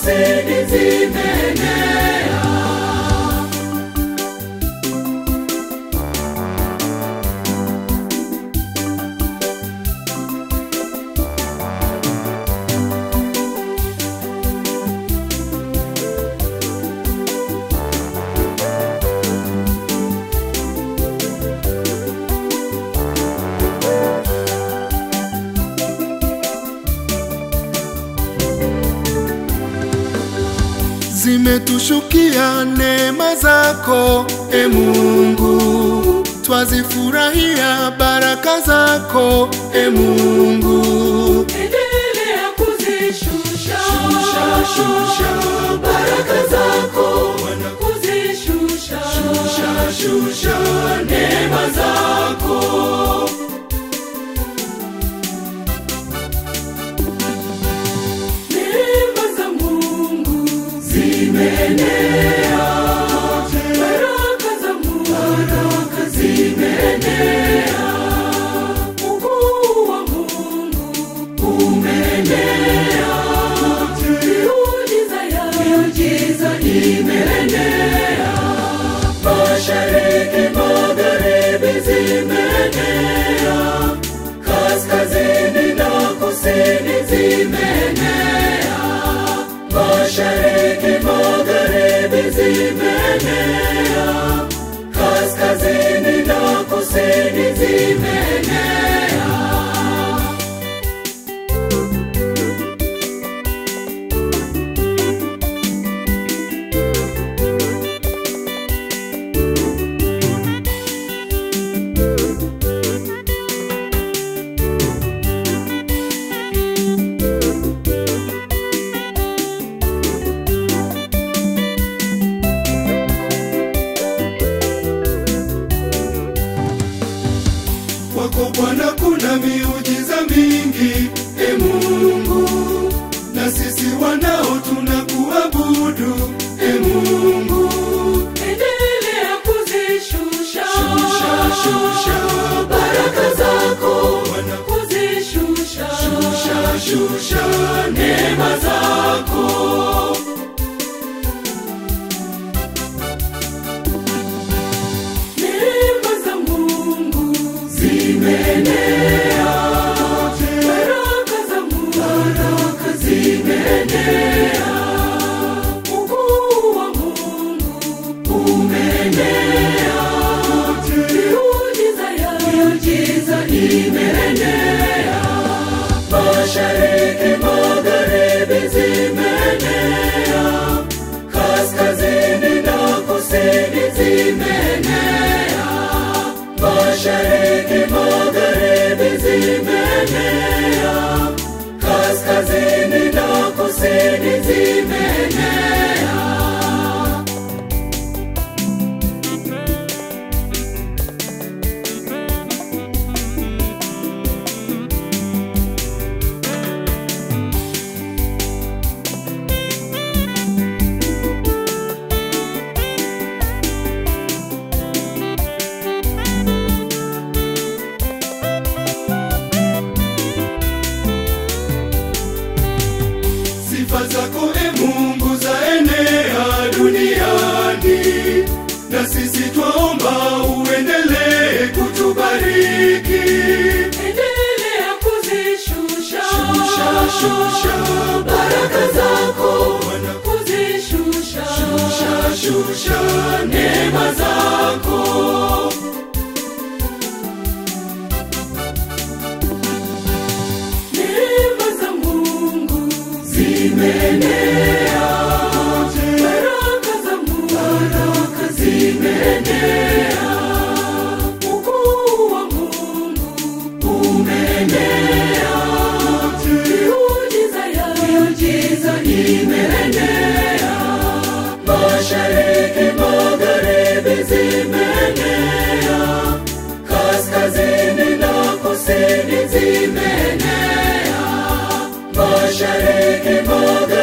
kusini zimeenea. Zimetushukia neema zako e Mungu, twazifurahia baraka zako e Mungu. Endelea kuzishusha shusha, shusha, baraka zako Bwana, kuzishusha shusha, shusha, neema zako neema za Mungu zimeenea, baraka za Mungu baraka zimeenea, ukuu wa Mungu umeenea, miujiza ya miujiza imeenea, mashariki magharibi zimeenea, kaskazini na kusini zimeenea, mashariki magharibi zimeenea, kaskazini na kusini zimeenea. Kwako Bwana kuna miujiza mingi e Mungu, na sisi wanao tunakuabudu e Mungu. Endelea kuzishusha Shusha, shusha, baraka zako Bwana, kuzishusha shusha, shusha, neema zako neema za Mungu zimeenea baraka za Mungu baraka zimeenea ukuu wa Mungu umeenea miujiza ya miujiza imeenea mashariki magharibi zimeenea kaskazini na kusini zimeenea mashariki magharibi zimeenea kaskazini na kusini zimeenea sifa zako e Mungu zaenea duniani, na sisi twaomba uendelee kutubariki. endelea kuzishusha Shusha, shusha, baraka zako Bwana, kuzishusha shusha, shusha, neema zako neema za Mungu zimeenea baraka za Mungu baraka zimeenea ukuu wa Mungu umeenea miujiza ya miujiza imeenea mashariki magharibi zimeenea kaskazini na kusini zimeenea mashariki magharibi